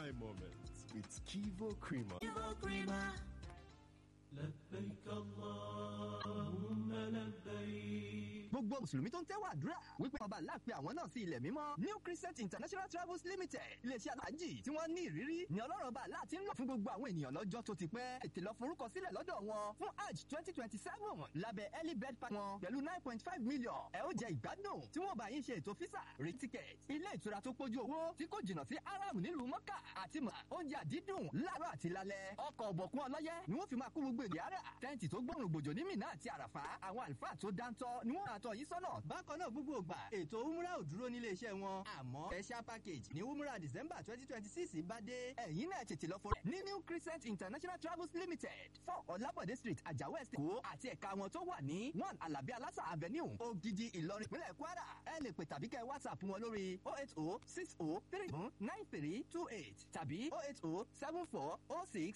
my moments with Kivo Creamer. لبيك اللهم لبيك gbogbo mùsùlùmí tó ń tẹ́wọ̀ àdúrà wípé ọba láàpẹ àwọn náà sí ilẹ̀ mímọ́ new crescent international travels limited iléeṣẹ́ aláàjì tí wọ́n ní ìrírí ni ọlọ́run ọba àlá ti ń lọ fún gbogbo àwọn ènìyàn lọ́jọ́ tó ti pẹ́ ètè lọ forúkọ sílẹ̀ lọ́dọ̀ wọn fún hajj twenty twenty seven lábẹ́ early bird pack wọn pẹ̀lú nine point five million ẹ ó jẹ ìgbádùn tí wọ́n bá yín ṣe ètò físà rí ticket ilé ìtura tó pójú owó tí kò jìnnà sí aram nílùú mọ́kà àti mọ̀ oúnjẹ àdídùn láàárọ̀ àti lálẹ́ ọkọ̀ ọ̀bọ̀kún ọlọ́yẹ ni wọ́n fi máa kó gbogbo èdè ara tẹ́ǹtì tó gbọ́rùn gbòjò ní mìíràn àti àràfà àwọn àlùfáà tó dáńtọ́ ni wọ́n àtọ̀ yìí sọ́nà bákan náà gbogbo ògbà ètò umra ò dúró nílé iṣẹ́ wọn àmọ́ special package ní umra december twenty twenty six bá dé ẹ̀yin náà tètè lọ fọlẹ̀ ní new crescent international travels limited four ọ̀làbọ̀dé street àjàwẹ̀ estate kó àti ẹ̀ka wọn tó wà ní one alabi alasa avenue ogidi ìlọrin ìpínlẹ̀ kwara ẹ lè pè tàbí kẹ́ whatsapp wọn lórí oh eight oh six oh three nine three two eight tàbí oh eight oh seven four oh six